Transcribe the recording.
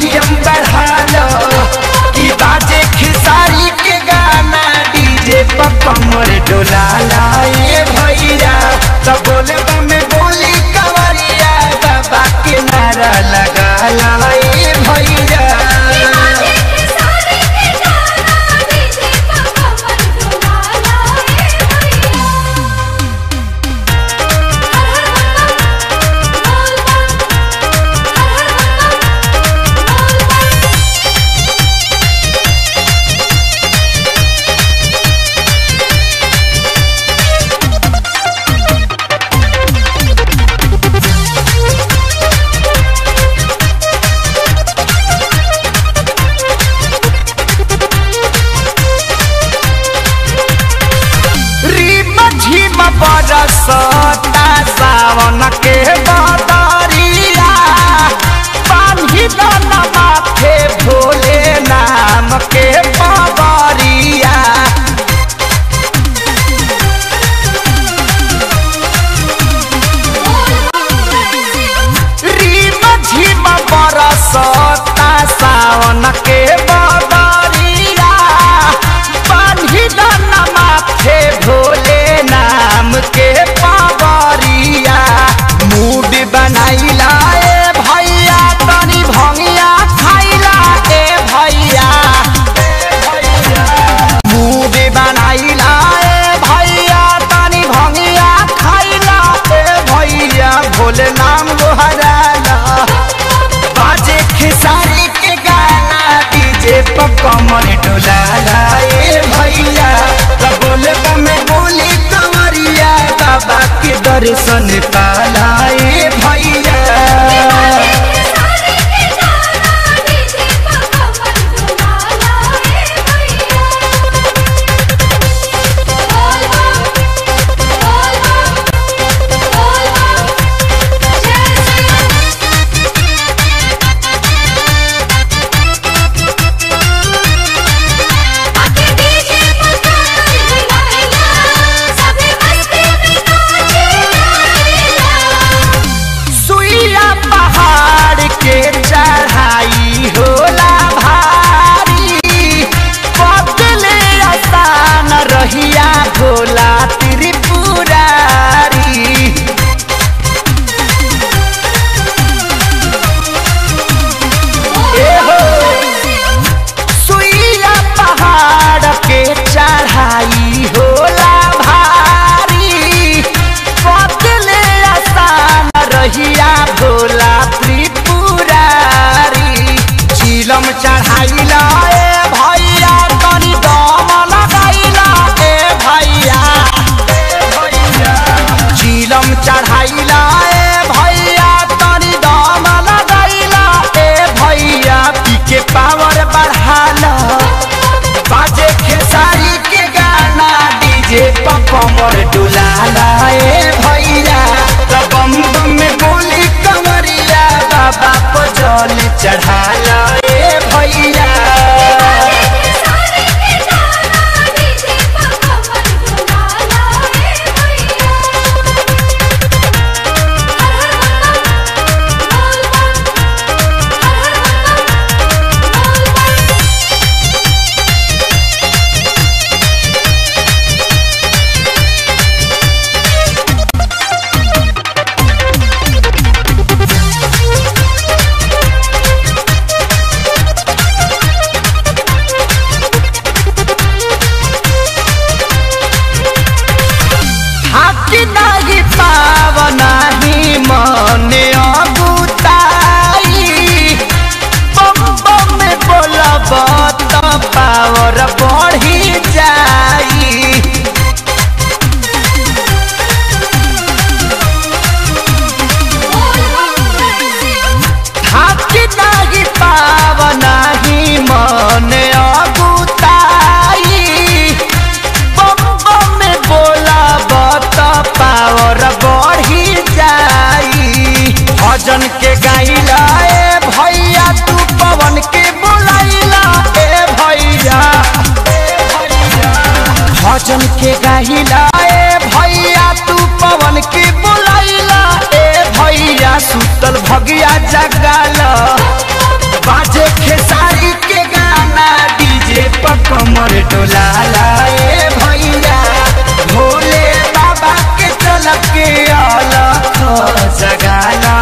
volume बढ़ा लो कि बाजे खेसारी के गाना डीजे पर कमर डोला लाए भैया तो बोले में बोली कवरिया बाबा के नारा लगा लाए भैया रीम झीम बरसता सावन के बदरिया पानी दन माथे भोले नाम के बबरिया रीम झीम बरसता सावन के बदरिया पानी दन माथे भोले नाम के पावरिया मूड बनाइला ए भैया तनी भंगिया खाइला ए भैया मूड बनाइला ए भैया तनी भंगिया खाइला ए भैया भोले नाम गोहराला बाजे खेसारी के गाना डीजे पर कमर डोलाला ए भैया तो बोले में बोली कंवरिया बाबा के दर्शन पाला ए भैया सुइया पहाड़ के चढ़ाई होला भारी बदले आसान रहिया भोला त्रिपुरारी ए हो सुइया पहाड़ के चढ़ाई होला भारी बदले आसान रहिया भोला त्रिपुरारी चिलम चढ़ाइला ए भैया तनी दम लगाइला ए भैया चिलम चढ़ाइला ए भैया तनी दम लगाइला ए भैया पी के पावर बढ़ाला बाजे खेसारी के गाना डीजे पर कमर डुलाला ए भैया तो बम बम में बोली कमरिया बाबा को जल चढ़ाला ए भैया हाथी नाही पावना ही मने अगुताई बम बम में बोलब त पावर बढ़ी जाई हाथी नाही पावना ही मने अगुताई बम बम में बोला बत पावर बढ़ी जाई भजन के गाइला ए भैया तू पवन के बुलाइला ए भैया भजन के गाइला ए भैया तू पवन के बुलाइला ए भैया सुतल भगिया जगाल बाजे कमर डोलाला ए भैया भोले बाबा के चल के अलख जगाला